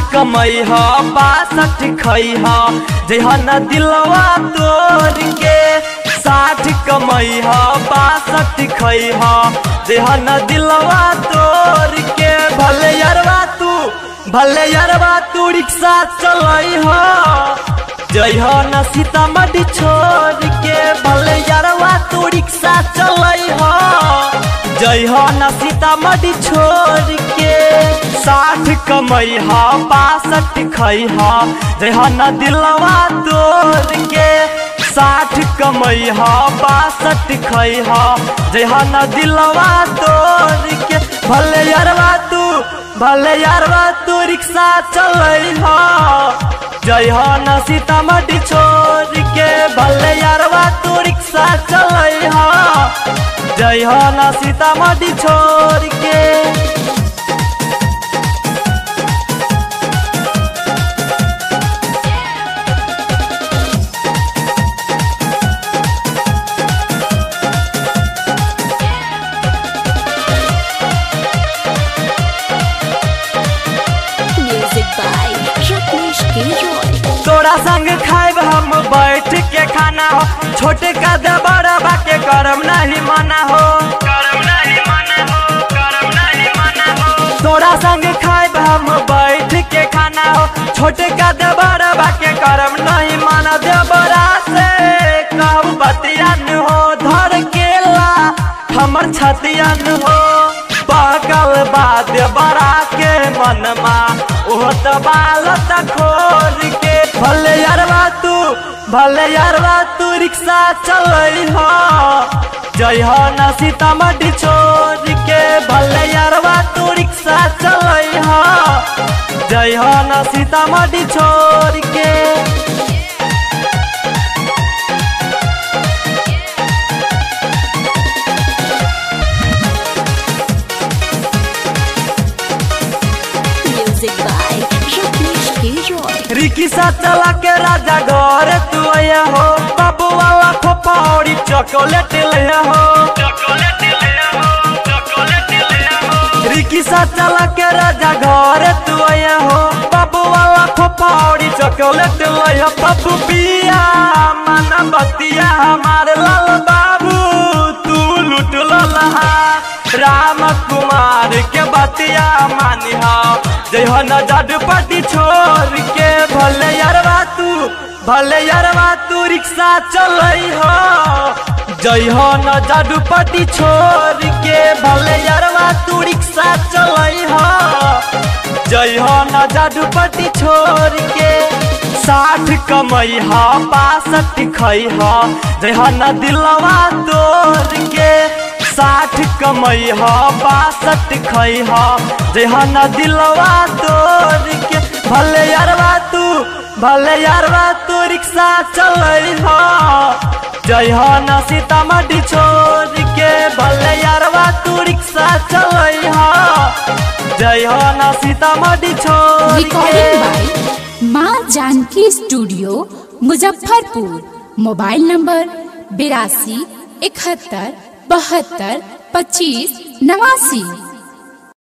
कमई ह बासठ खई ह जहन दिलवा तोड़ के साठ कमई ह बासठ खई ह जहन दिलवा तोड़ के भले यरवा तू भले यरवा तू रिक्शा चलई ह जय हो न सीतामढ़ी छोड़ के भले यरवा तू रिक्शा चलई हो जय हो न सीतामढ़ी छोड़ के साठ कमई हा बासठ खई हा जय हो न दिलवा तोड़ के साठ कमई हा बासठ खई हा जय हो न दिलवा तोड़ के भले यरवा तू भले यरवा तू रिक्शा चलई हो जय हो न सीतामढ़ी छोड़ के भले यारवा तू रिक्शा चलई हो जय हो न सीतामढ़ी छोड़ के Music by Rajneesh K. Roy. तोरा संग खाइब हम बैठ के खाना हो छोटे का दे बड़बा के करम नहीं मना हो करम नहीं मना हो करम नहीं मना हो तोरा संग खाइब हम बैठ के खाना हो छोटे का दे बड़बा के करम नहीं मना दे बड़ा से कहू बतियान हो धर केला हमर छतियन हो पागल बाद बड़ा के मनमा ओह बालत खोल के भले यारवा तू भले यारवा तू रिक्शा चलई हो जय हो न सीतामढ़ी छोड़ के भले यारवा तू रिक्शा चलई हो जय हो न सीतामढ़ी छोड़ के Music by Rajneesh K. Roy. Rickshaw चला के राजा घर तू आया हो बाबू वाला खोपौड़ी चॉकलेट ले हो रिक्शा चला के राजा घर तू आया हो बाबू वाला खोपौड़ी चॉकलेट ले हो बाबू पिया मन बतिया हमारे लाल बाबू तू लुट लहा राम कुमार के बतिया मानी हो जय हो न जडपटी छोड़ के भले यारवा तू भले यारवा तू रिक्शा चलई हो जय हो न जडपटी छोड़ के भले यारवा तू रिक्शा चलई हो जय हो न जडपटी छोड़ के साठ कमई हा बासठ खई हा जय हो न दिलवा तोड़ के साठ कमई हा बासठ खई हा जय हो न दिलवा तोड़ के भले यारवा तू भले यारवा तू रिक्शा चलई हो जय हो न सीतामढ़ी छोड़ के भले यारवा तू रिक्शा चलई हो जय हो न सीतामढ़ी छोड़ के recording by Maa Janki studio Muzaffarpur mobile number बिरासी इकहत्तर बहत्तर पच्चीस नवासी